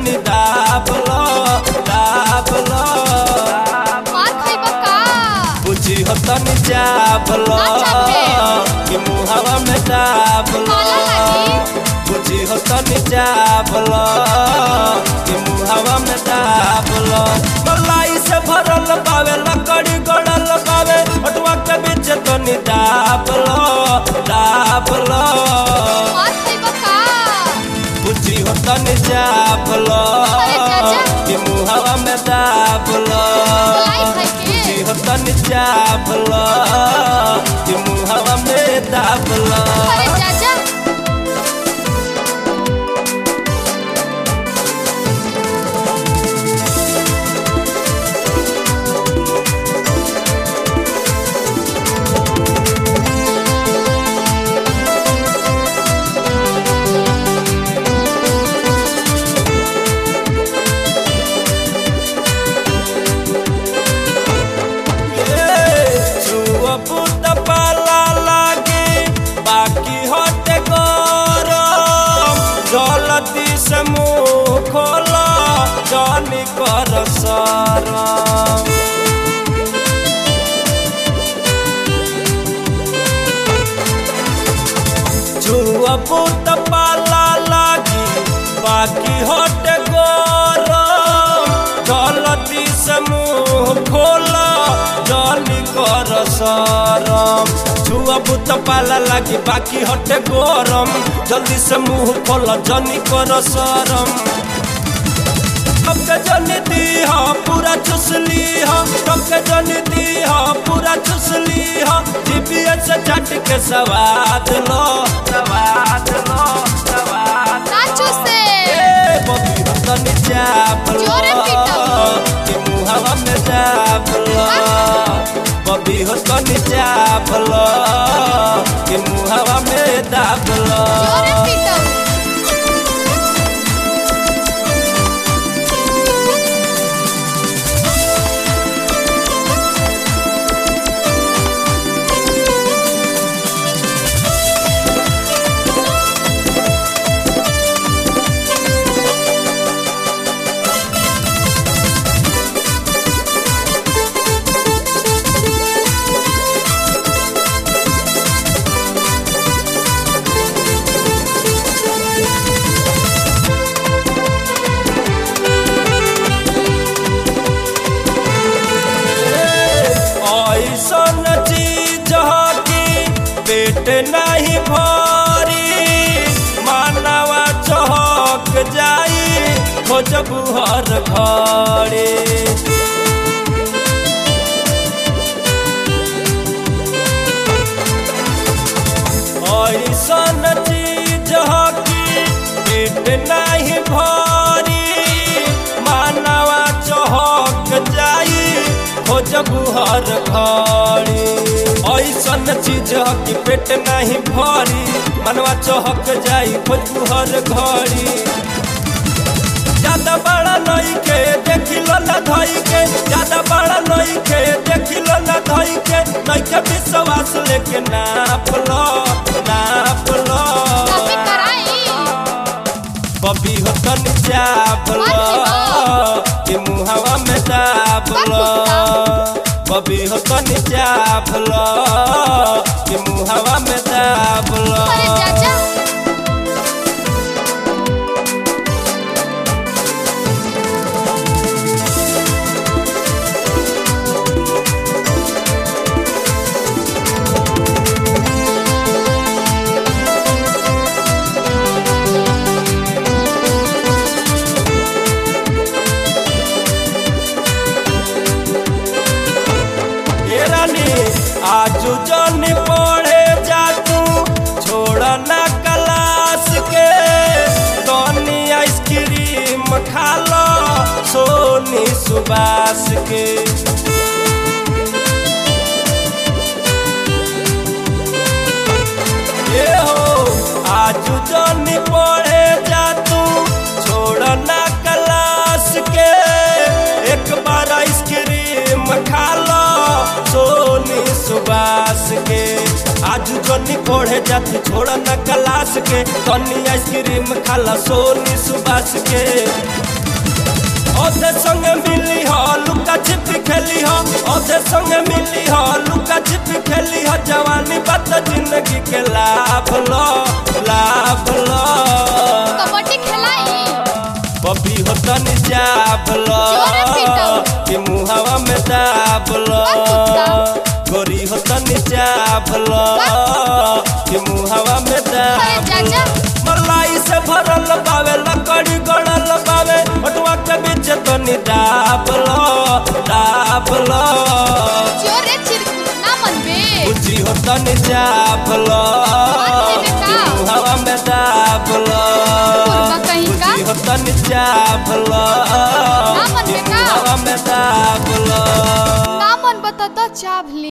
तनी दाबलो दाबलो मार खइबा का बुझी हो तनी जाबलो ना चापे। कि मुहावा में दाबलो काला लागी। बुझी हो तनी जाबलो कि मुहावा में दाबलो मलाई से भरल पावे लकड़ी गड़ल पावे अटवा के बीच तनी दाबलो दाबलो मार खइबा का बुझी हो तनी जाबलो अरे चाचा। कि मुहावा में दाबलो मलाई खाई के। बुझी हो तनी जाबलो कि मुहावा में दाबलो अरे चाचा छुआ पुत पाला लागे बाकी होते गरम जलती से मुँह खोला जानी कर सरम छुआ पुत पाला लागी बाकी होते गरम जलती से मुँह खोला जानी कर सरम छुआ पुत पाला लागी बाकी हटे गरम जल्दी से मुँह खोला जानी कर सरम टपके जनी दी हा पूरा चुसली हा टपके जनी दी हा पूरा चुसली हा जीपीए से चट के सवाद लो सवाद लो सवाद नाचू से ए बबी हो तनी चाप लो जोरे पीटो। कि मुहावा में चाप लो बबी हो तनी चाप लो कि मुहावा में दाप लो जोरे पीटो ऐसन चीज की पेट नहीं भरी मानवा चहक जाई खोजबू हर घड़ी ऐसन चीज की पेट नहीं भरी मानवा चहक जाई खोजबू हर घड़ी ऐसन चीज की पेट नहीं भरी मनवा चहक जाई खोजबू हर घड़ी ज्यादा बड़ा नई के देखिलो न धई के ज्यादा बड़ा नई के देखिलो न धई के नई के विश्वास लेके नाप लो नाप लो काफी कराई बबी हो तन चाप लो कि मुहावा में दाब लो बबी हो तन चाप लो कि मुहावा में दाब लो अरे चाचा ए रानी आजू जन पढ़े जा तू छोड़ ना क्लास के तनी आइसक्रीम खा लो सोनी सुबास के ए हो आजू जन पढ़े जा तू छोड़ ना क्लास के एक बार आइसक्रीम खा लो सोनी सुबास के आज जनी पढ़े जाती छोड़ न क्लास के तनी आइसक्रीम खाला सोनी सुबास के ओधे संगे मिली हो लुका छिपी खेली हो ओधे संगे मिली हो लुका छिपी खेली हो जवानी बात जिंदगी के लाभ लो लाभ लो कबड्डी खेलाई बबी हो तनी जाब लो जोरे पीटो। कि मुहावा में दाब लो कुत्ता। गोरी हो तनी जाब लो कि मुहावा में अरे दाब चाचा मलाई से भरल बावे लकड़ी गड़ल बावे ओटवा के बीच तो निदाब लो दाब लो जोरे चिर ना मनबे ऊंची हो तो निजाब लो बाप रे बेटा। कि हवा में दाब लो कुत्ता कहीं का। ऊंची हो तो निजाब लो मन कि बेटा। हवा में दाब लो ना मन बता तो चावली